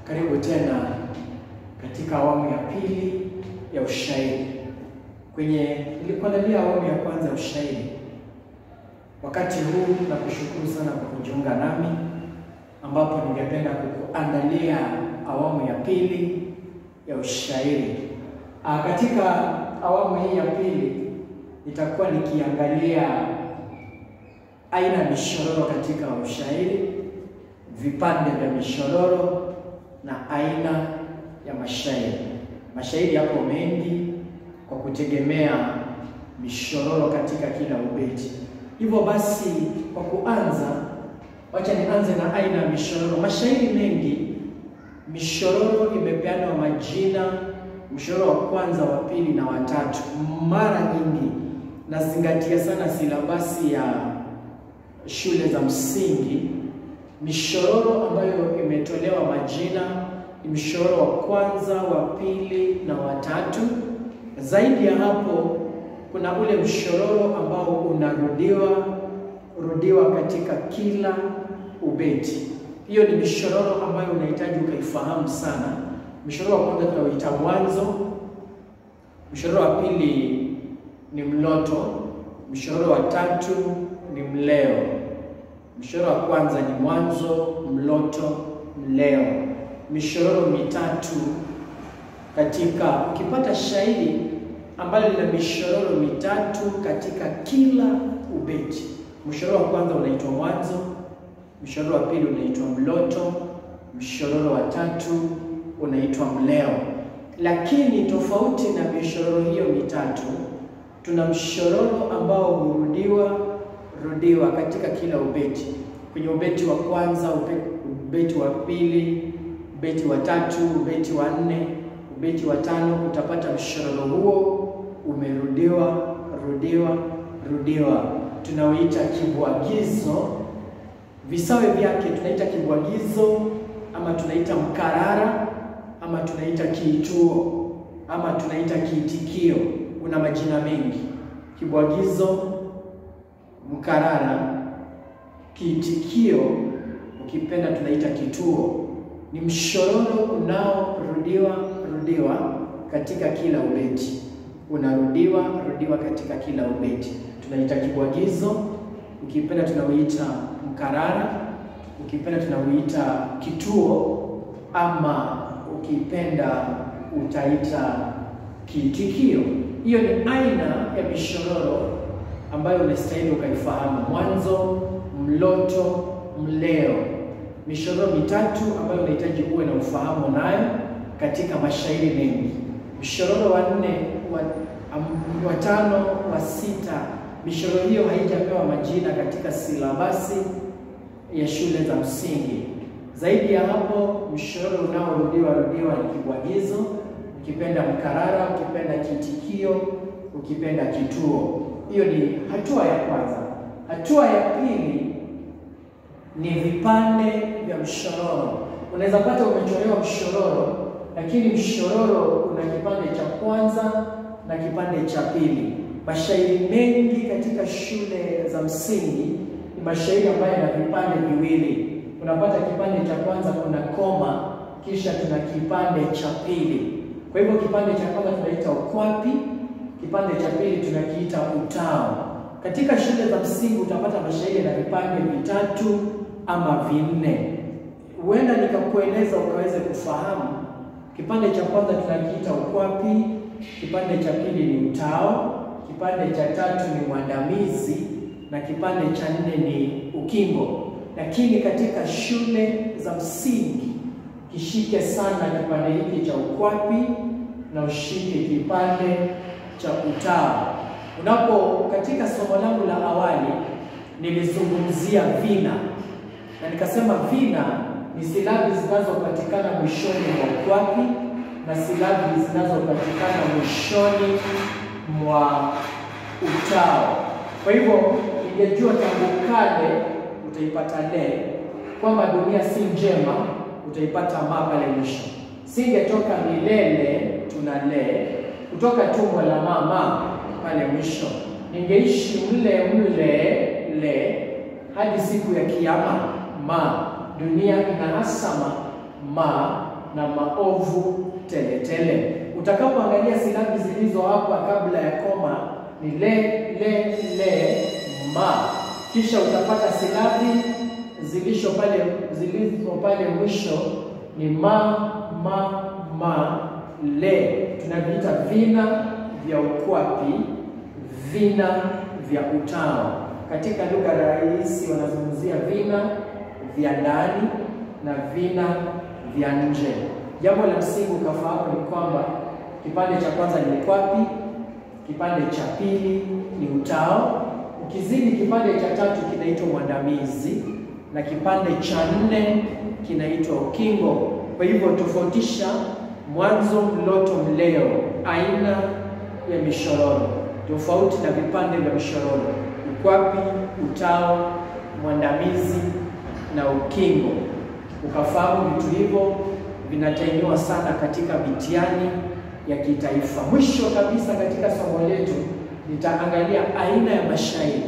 Karibu tena katika awamu ya pili ya ushairi. Kwenye nilikuandalia awamu ya kwanza ya ushairi, wakati huu na kushukuru sana kwa kujiunga nami, ambapo ningependa kukuandalia awamu ya pili ya ushairi. Ah, katika awamu hii ya pili nitakuwa nikiangalia aina ya mishororo katika ushairi, vipande vya mishororo na aina ya mashairi. Mashairi yapo mengi kwa kutegemea mishororo katika kila ubeti. Hivyo basi, kwa kuanza, wacha nianze na aina ya mishororo. Mashairi mengi, mishororo imepeanwa majina, mshororo wa kwanza, wa pili na watatu. Mara nyingi nazingatia sana silabasi ya shule za msingi. Mishororo ambayo imetolewa majina ni mshororo wa kwanza, wa pili na watatu. Zaidi ya hapo, kuna ule mshororo ambao unarudiwa rudiwa katika kila ubeti. Hiyo ni mishororo ambayo unahitaji ukaifahamu sana. Mshororo wa kwanza tunauita mwanzo, mshororo wa pili ni mloto, mshororo wa tatu ni mleo. Mshororo wa kwanza ni mwanzo, mloto, mleo. Mishororo mitatu katika, ukipata shairi ambalo lina mishororo mitatu katika kila ubeti, mshororo wa kwanza unaitwa mwanzo, mshororo wa pili unaitwa mloto, mshororo wa tatu unaitwa mleo. Lakini tofauti na mishororo hiyo mitatu, tuna mshororo ambao hurudiwa rudiwa katika kila ubeti. Kwenye ubeti wa kwanza, ubeti wa pili, ubeti wa tatu, ubeti wa nne, ubeti wa tano, utapata mshororo huo umerudiwa rudiwa rudiwa, tunauita kibwagizo. Visawe vyake tunaita kibwagizo, ama tunaita mkarara, ama tunaita kiituo, ama tunaita kiitikio. Una majina mengi: kibwagizo, mkarara, kiitikio, ukipenda tunaita kituo. Ni mshororo unaorudiwa rudiwa katika kila ubeti, unarudiwa rudiwa katika kila ubeti, tunaita kibwagizo, ukipenda tunauita mkarara, ukipenda tunauita kituo, ama ukipenda utaita kiitikio. Hiyo ni aina ya mishororo ambayo unastahili ukaifahamu: mwanzo, mloto, mleo. Mishororo mitatu ambayo unahitaji uwe na ufahamu nayo katika mashairi mengi. Mshororo wa nne, wa, wa tano, wa sita, mishororo hiyo haijapewa majina katika silabasi ya shule za msingi. Zaidi ya hapo, mshororo unaorudiwa rudiwa ni kibwagizo, ukipenda mkarara, ukipenda kiitikio, ukipenda kituo. Hiyo ni hatua ya kwanza. Hatua ya pili ni vipande vya mshororo. Unaweza pata umechorewa mshororo, lakini mshororo una kipande cha kwanza na kipande cha pili. Mashairi mengi katika shule za msingi ni mashairi ambayo yana vipande viwili. Unapata kipande cha kwanza kuna koma, kisha tuna kipande cha pili. Kwa hivyo kipande cha kwanza tunaita ukwapi, kipande cha pili tunakiita utao. Katika shule za msingi utapata mashairi na vipande vitatu ama vinne. Huenda nikakueleza ukaweze kufahamu. Kipande cha kwanza tunakiita ukwapi, kipande cha pili ni utao, kipande cha tatu ni mwandamizi na kipande cha nne ni ukingo. Lakini katika shule za msingi kishike sana kipande hiki cha ukwapi na ushike kipande cha utao. Unapo katika somo langu la awali nilizungumzia vina na nikasema vina ni silabi zinazopatikana mwishoni mwa ukwapi na silabi zinazopatikana mwishoni mwa utao. Kwa hivyo ingejua tangu kale utaipata le, kwamba dunia si njema utaipata ma pale mwisho. Singetoka milele tuna le, kutoka tumbo la mama pale mwisho. Ningeishi mle mle le hadi siku ya kiyama ma dunia inahasama ma na maovu teletele. Utakapoangalia silabi zilizo hapa kabla ya koma ni le le le ma, kisha utapata silabi zilisho pale zilizo pale mwisho ni ma ma ma le, tunaviita vina vya ukwapi, vina vya utao. Katika lugha rahisi wanazungumzia vina vya ndani na vina vya nje. Jambo la msingi ukafahamu ni kwamba kipande cha kwanza ni ukwapi, kipande cha pili ni utao, ukizidi kipande cha tatu kinaitwa mwandamizi na kipande cha nne kinaitwa ukingo. Kwa hivyo tofautisha mwanzo, mloto, mleo, aina ya mishororo tofauti na vipande vya mishororo: ukwapi, utao, mwandamizi na ukingo. Ukafahamu vitu hivyo vinatainiwa sana katika mitihani ya kitaifa. Mwisho kabisa katika somo letu nitaangalia aina ya mashairi.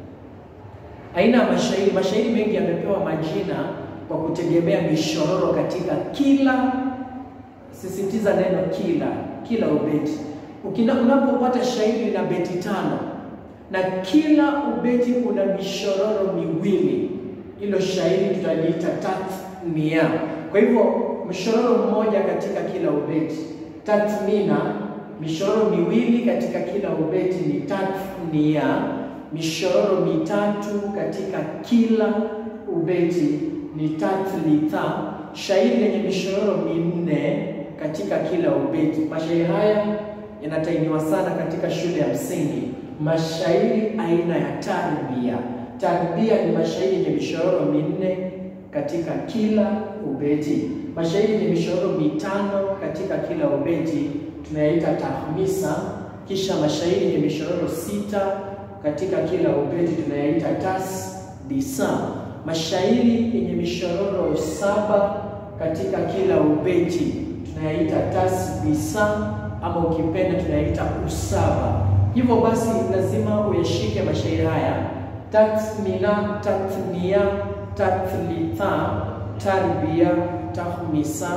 Aina ya mashairi, mashairi mengi yamepewa majina kwa kutegemea mishororo katika kila, sisitiza neno kila, kila ubeti. Unapopata shairi lina beti tano na kila ubeti una mishororo miwili, hilo shairi tutaliita tathmia. Kwa hivyo mshororo mmoja katika kila ubeti. Tathmina, mishororo miwili katika kila ubeti ni tathnia. Mishororo mitatu katika kila ubeti ni tathlitha. Shairi lenye mishororo minne katika kila ubeti. Mashairi haya yanatainiwa sana katika shule ya msingi. Mashairi aina ya tarbia. Tarbia ni mashairi yenye mishororo minne katika kila ubeti. Mashairi yenye mishororo mitano katika kila ubeti tunayaita tahmisa. Kisha mashairi yenye mishororo sita katika kila ubeti tunayaita tasdisa. Mashairi yenye mishororo saba katika kila ubeti tunayaita tasbisa, ama ukipenda tunayaita usaba. Hivyo basi lazima uyashike mashairi haya: tathmina, tathnia, tathlitha, tarbia, tahmisa,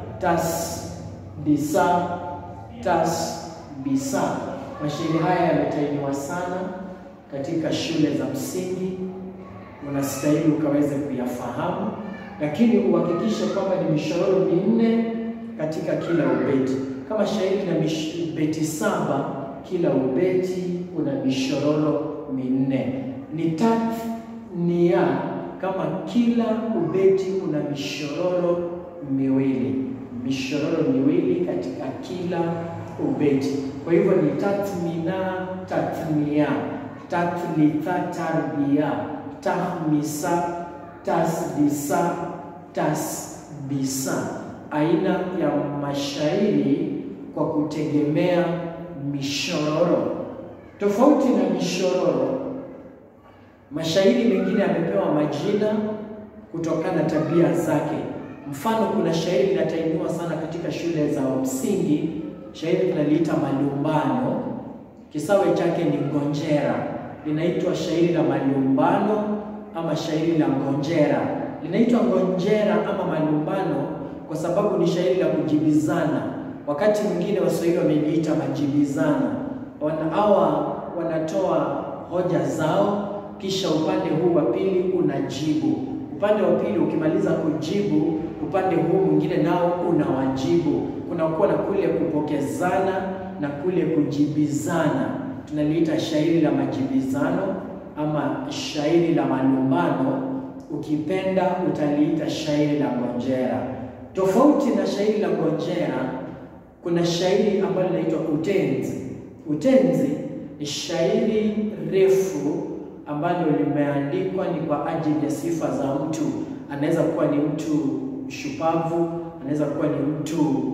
tasdisa, tasbisa. Mashairi haya yametainiwa sana katika shule za msingi, unastahili ukaweze kuyafahamu, lakini uhakikishe kwamba ni mishororo minne katika kila ubeti. Kama shairi na beti saba, kila ubeti una mishororo minne. Ni tathnia kama kila ubeti una mishororo miwili, mishororo miwili katika kila ubeti. Kwa hivyo ni tathmina, tathnia, tathlitha, tarbia, tahmisa, tasdisa, tasbisa. Aina ya mashairi kwa kutegemea mishororo. Tofauti na mishororo, mashairi mengine yamepewa majina kutokana na tabia zake. Mfano, kuna shairi linatainiwa sana katika shule za msingi. Shairi tunaliita malumbano, kisawe chake ni ngonjera. Linaitwa shairi la malumbano ama shairi la ngonjera. Linaitwa ngonjera ama malumbano kwa sababu ni shairi la kujibizana. Wakati mwingine Waswahili wameliita majibizano. Hawa wanatoa hoja zao, kisha upande huu wa pili unajibu. Upande wa pili ukimaliza kujibu, upande huu mwingine nao unawajibu. Kunakuwa na kule kupokezana na kule kujibizana, tunaliita shairi la majibizano ama shairi la malumbano. Ukipenda utaliita shairi la ngonjera. Tofauti na shairi la ngonjera, kuna shairi ambalo linaitwa utenzi. Utenzi ni shairi refu ambalo limeandikwa ni kwa ajili ya sifa za mtu. Anaweza kuwa ni mtu shupavu, anaweza kuwa ni mtu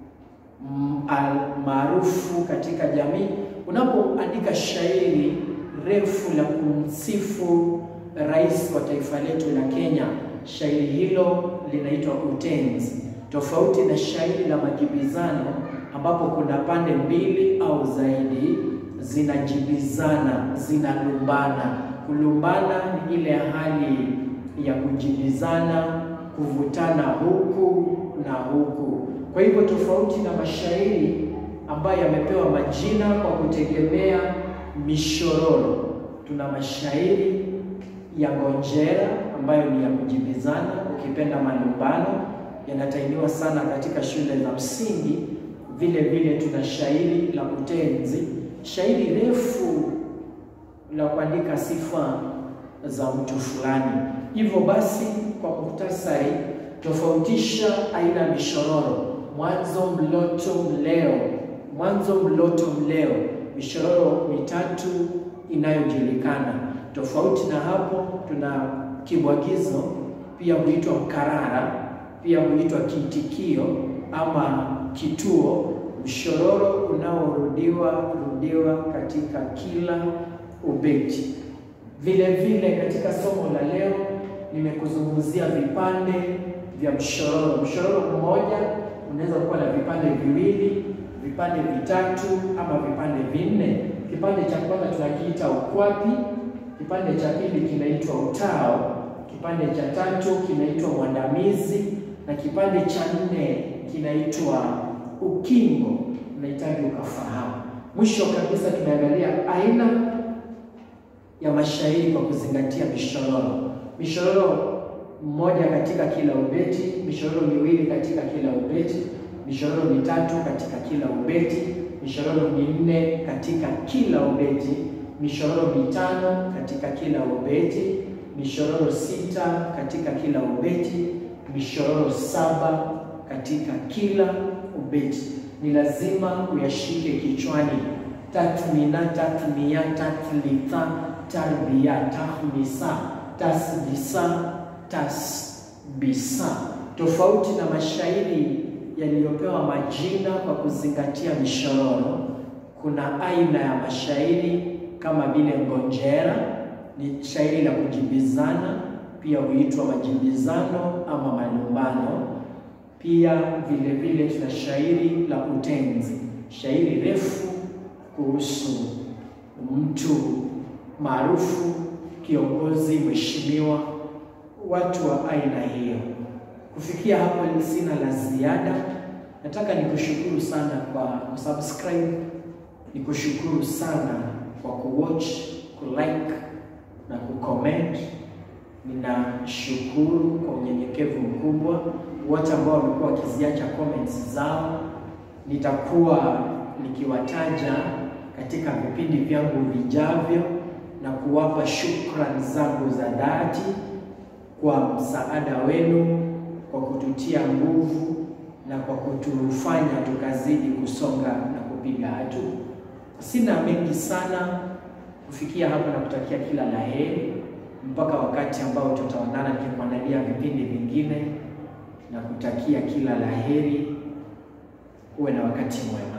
maarufu katika jamii. Unapoandika shairi refu la kumsifu rais wa taifa letu la Kenya, shairi hilo linaitwa utenzi, tofauti na shairi la majibizano ambapo kuna pande mbili au zaidi zinajibizana, zinalumbana. Kulumbana ni ile hali ya kujibizana, kuvutana huku na huku. Kwa hivyo tofauti na mashairi ambayo yamepewa majina kwa kutegemea mishororo, tuna mashairi ya ngonjera ambayo ni ya kujibizana, ukipenda malumbano, yanatainiwa sana katika shule za msingi. Vile vile tuna shairi la utenzi, shairi refu la kuandika sifa za mtu fulani. Hivyo basi, kwa muhtasari, tofautisha aina ya mishororo: mwanzo, mloto, mleo. Mwanzo, mloto, mleo, mishororo mitatu inayojulikana. Tofauti na hapo, tuna kibwagizo, pia huitwa mkarara, pia huitwa kiitikio ama kituo, mshororo unaorudiwa rudiwa katika kila ubeti. Vile vile katika somo la leo nimekuzungumzia vipande vya mshororo. Mshororo mmoja unaweza kuwa na vipande viwili, vipande vitatu ama vipande vinne. Kipande cha kwanza tunakiita ukwapi, kipande cha pili kinaitwa utao, kipande cha tatu kinaitwa mwandamizi na kipande cha nne kinaitwa ukingo. Unahitaji ukafahamu. Mwisho kabisa tunaangalia aina ya mashairi kwa kuzingatia mishororo. Mishororo mmoja katika kila ubeti, mishororo miwili katika kila ubeti, mishororo mitatu katika kila ubeti, mishororo minne katika kila ubeti, mishororo mitano katika kila ubeti, mishororo sita katika kila ubeti, mishororo saba katika kila ubeti. Ni lazima uyashike kichwani: tatmina, tatmia, tatlitha, tarbia, tahmisa, tasbisa, tasbisa. Tofauti na mashairi yaliyopewa majina kwa kuzingatia mishororo, kuna aina ya mashairi kama vile ngonjera, ni shairi la kujibizana, pia huitwa majibizano ama malumbano. Pia vile vile tuna shairi la utenzi, shairi refu kuhusu mtu maarufu, kiongozi, mheshimiwa, watu wa aina hiyo. Kufikia hapo, sina la ziada. Nataka nikushukuru sana kwa kusubscribe, nikushukuru sana kwa kuwatch, kulike na kucomment. Ninashukuru kwa unyenyekevu mkubwa wote ambao wamekuwa wakiziacha comments zao. Nitakuwa nikiwataja katika vipindi vyangu vijavyo na kuwapa shukrani zangu za dhati kwa msaada wenu, kwa kututia nguvu na kwa kutufanya tukazidi kusonga na kupiga hatua. Sina mengi sana kufikia hapo, na kutakia kila la heri mpaka wakati ambao tutaonana nikikuandalia vipindi vingine na kutakia kila la heri. Uwe na wakati mwema.